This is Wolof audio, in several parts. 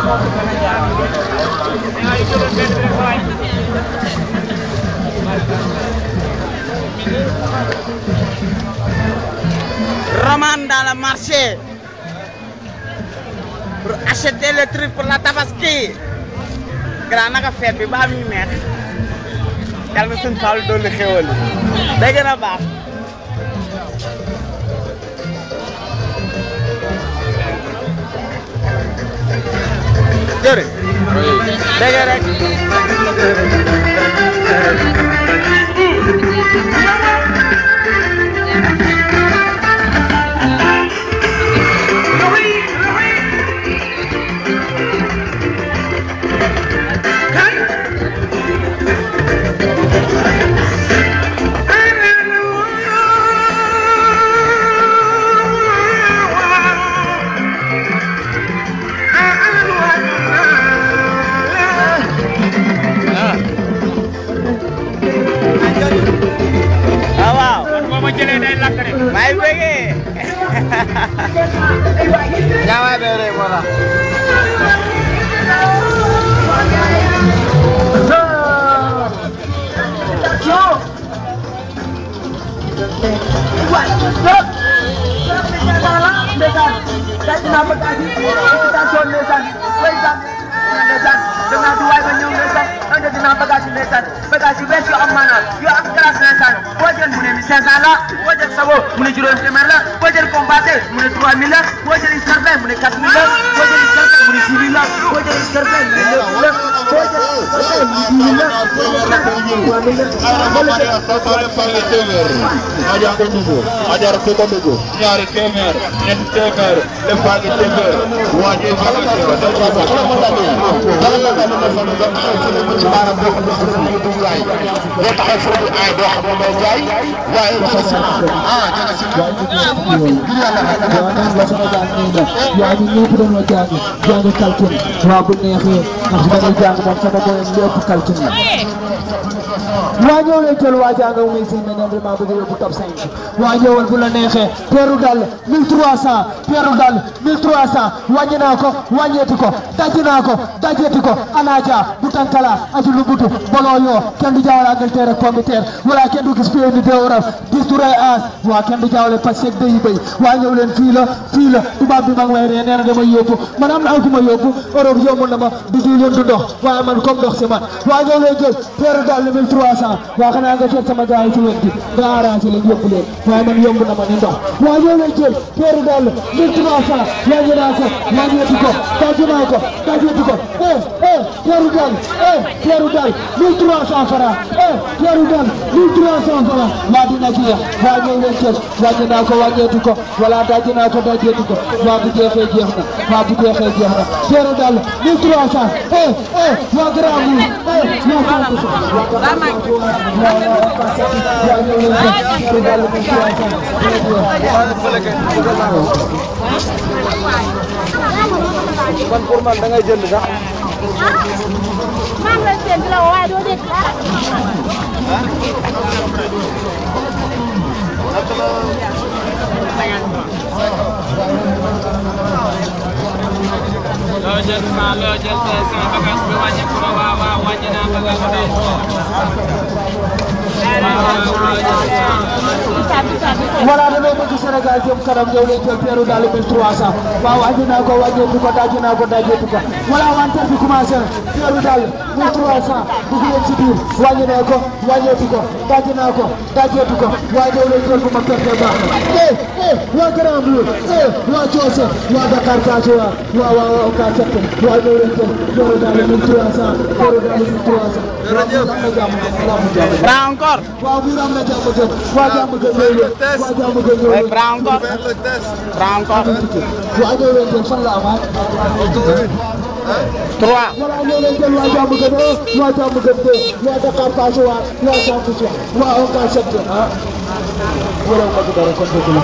Roman dans le marché pour acheter le truc pour la tabaski grand naka feet bi ba muy neex yàlla na suñ Fall dolli xéwal day gën a baax jërë dégg rek waaw waaw boo ma jëlee day lakk rek. may bëggee ñaawaa beere moo tax danaa di waay ba ñëw ndeysaan ande dinaa bagage yi ndeysaan bagage yi bees yu am maanaam yu am classe ndeysaan boo jël mu ne mi 500 la boo jël sabo mu ne juróomi téeméer la boo jël combatté mu ne 3000 la boo jël escarpin mu ne 4000 la boo jël escarpin mu ne 6000 la boo jël escarpin mu ne 9000 la boo jël escarpin mu ne 10 000 la boo jël escarpin mu ne 3000 la Ajar ko ndugu, ajar ko ko ndugu. Ñaari téeméer, ñetti téeméer, lépp a ngi téeméer. Waa ji fa la ko def ko ko. Dara la dal dara la dal ma fa nga taxaw ci ma ci baara boo ko def ko du laay. Boo taxaw foofu ay doo xam may jaay, waaye dafa si ah jaga si ngir yàlla ha waaw la sama jàng nii nag yaa ngi ñëpp dañoo jàng jàng calcul waaw bu neexee ndax dañuy jàng moom sama boyam lépp calcul la waa ñëw leen jël waa jàng muy si ne ne maa bëgg yóbbu top 5 waa ñëwal bu la neexee peeru dal 1300 peeru dal 1300 wàññi naa ko wàññeeti ko daji naa ko dajeeti ko anaaja bu tankala aju lu butu boloo yoo kenn du jaawale Angleterre ak Combeterre wala kenn du gis pays ni déoral dis du rey aas waa kenn du jaawale parce que day béy waa ñëw leen fii la fii la tubaab bi ma ngi may ree nee na damay yóbbu man am na aw ku ma yóbbu Europe yomb na ma du diwlin du ndox waaye man comme ndox si man waa ñëw leen jël peeru dal 1300 waa xanaa nga seet sama gars yi ci wet gi nga arrangé leen yóbbu leen waaye man yomb na ma ni ndox waa ñëw leen jël peeru dal 1300 wàññi naa ko wàññeeti ko daji naa ko dajeeti ko eh eh peeru dal eh peeru dal 1300 francs eh peeru dal 1300 francs waa dina jeex waa ñëw leen jël wàññi naa ko wàññeeti ko wala daji naa ko dajeeti ko waa bu jeexee jeex na waa bu jeexee jeex na peeru dal 1300 eh eh waa grand bu eh waa sant man pour man da ngay jënd sax maa ngi lay séntu la waaye doo dégg dara. loo jël cent loo jël deux cent bagage bi wàññi ko waaw waaw wàññi naa bagage bi. voilà damay bëgg Sénégal jëm kanam ñëw leen jël peeru daal 1300 waaw wàññi naa ko wàññeeku ko daji naa ko dajeetu ko voilà wanteer bi commencé na peeru daal 1300 dugg leen ci biir wàññi naa ko wàññeeku ko daji naa ko dajeetu ko waaye ñëw leen jël bu ma perte baax na eh eh waa Grand Mbour eh waa Coose waa Dakar Kaso waa waa waa waa Oka Seck waa ñëw leen jël peeru daal 1300 peeru daal 1300 jërëjëf am na jàmm am na jàmm bras encore waaw biir am na jàmm gën waa jàmm gën ñëw leen waa jàmm gën ñëw Ouais, leen bras encore bras encore waa ñëw leen jël fan la amaat trois voilà ñëw leen jël waa jàmm gën un waa jàmm gën deux waa Dakar Passe waa waa Samb si waa Oka Seck ah wala ma ko dara kon dëgg la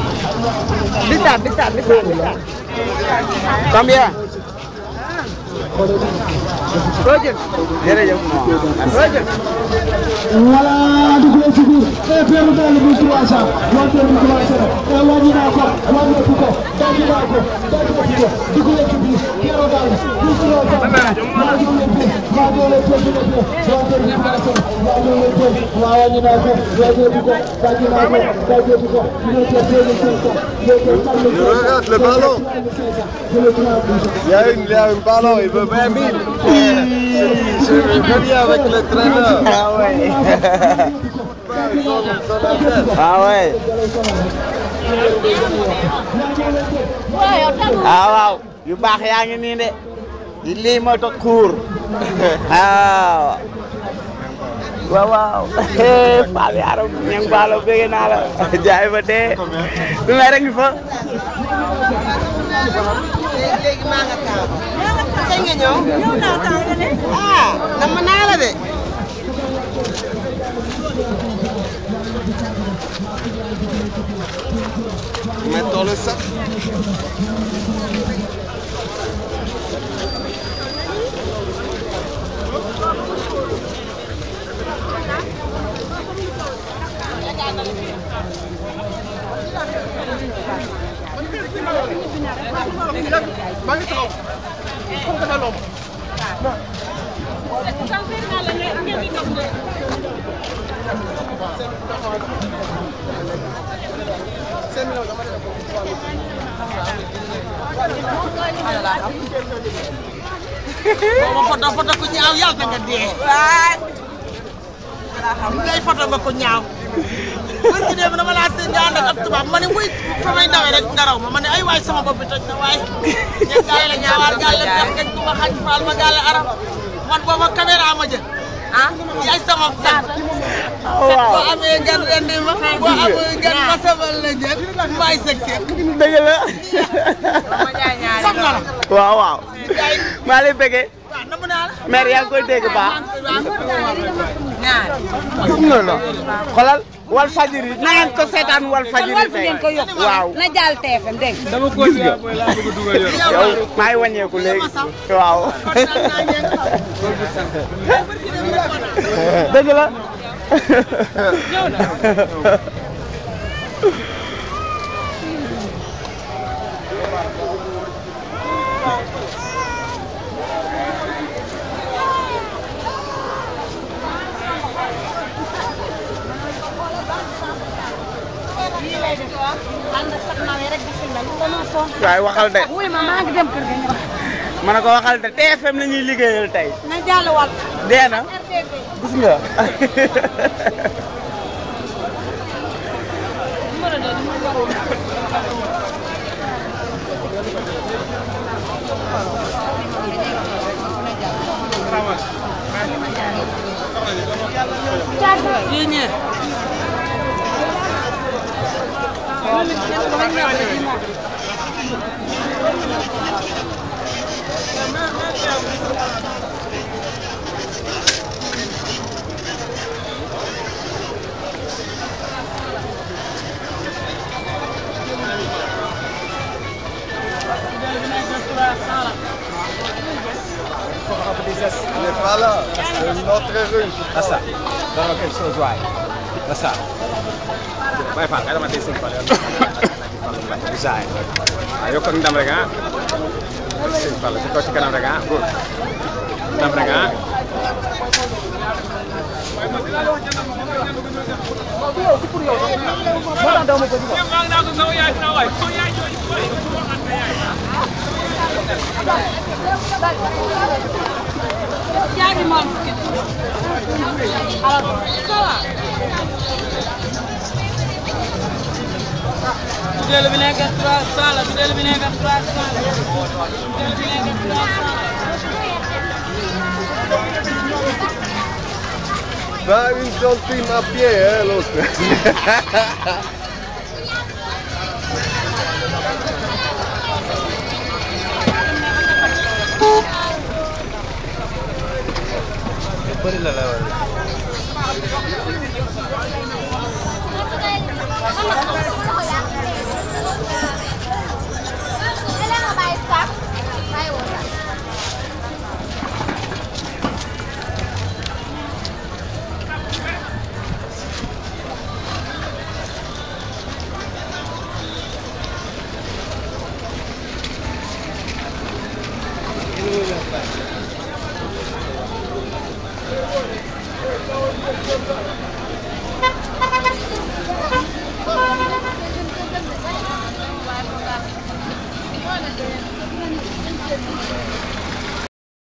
Bisa, bisa, bisa, bisa. Combien jërëjëf moom voilà dugg na ci biir et puis mu daal di 300 wante bi commencé na et wàññi naa ko wàññeeku ko dajji naa ko dajji ko dugg na ci biir keroog daal di kilo sax maa ngi leen di maa ngi leen di maa ngi leen di wante bi commencé na maa ngi leen di maa wàññi naa ko wàññeeku ko dajji naa ko dajji ko ñu ngi koy deux mille cinq cent ñu ngi koy quatre mille cinq cent Regarde le ballon. je le prends Il y a une, il y a un ballon, il veut 20 000. Je vais venir avec le traîneur. ah ouais Son, son adresse. ah ouais ah waaw yu baax yaa ngi nii de lii mooy toog xuur waaw waaw waaw Fall yaaram ñang baalo bëgg naa la jaay fa dee du may rek fa léegi maa nga taal. kañ nga ñëw. ñëw naa taal nga ne. ah dama naa la de. Mettons le sac. boo ma foto foto ku ñaaw yàlla na nga dee. waay. li ngay foto nga ko ñaaw. bër gi dem dama laa seen nga ànd ak ab tubaab ma ne wuy fa may dawee rek nga raw ma ma ne ay waay sama bopp bi toj na waay. ñeent gaale la ñaawaar gaale def kañ ku ma xañ faal ma gaale arab man booba caméra ma jël. ah yaay sama sant. waaw boo amee gan rendi ma boo amee gan ma sabal la jël maay sa kër. dëgg la sax na la. waaw waaw maa lay bëggee waaw namm naa la. mère yaa ngi koy dégg baax ñaar. non non xoolal wal fajiri na ngeen ko seetaan wal fajiri tey waaw na jàll TFM dégg nga. dama ko siyaa booy laa bëgg a dugal yor. yow maa ngi wàññeeku léegi waaw dëgg la waaye waxal de wuy ma maa ngi dem kër ga ñu wax. ma ne ko waxal de TFM la ñuy liggéeyal tey na jàll wal. dee na gis nga Il n'est pas là. C'est une autre rue. Asa, dama quelque chose waay. Asa. Baye Fall kay dama tey sëñ Fall yow. Bisaay. Waaw yokk ak ndam rek ah. Sëñ Fall ci kaw ci kanam rek ah góor. Ndam rek ah. Jaagi moom. Bideel bi nekk 300 la bideel bi nekk 300 la bideel bi nekk 300 la. Pas une centime à pied, hein, l'autre. Bëri la la war.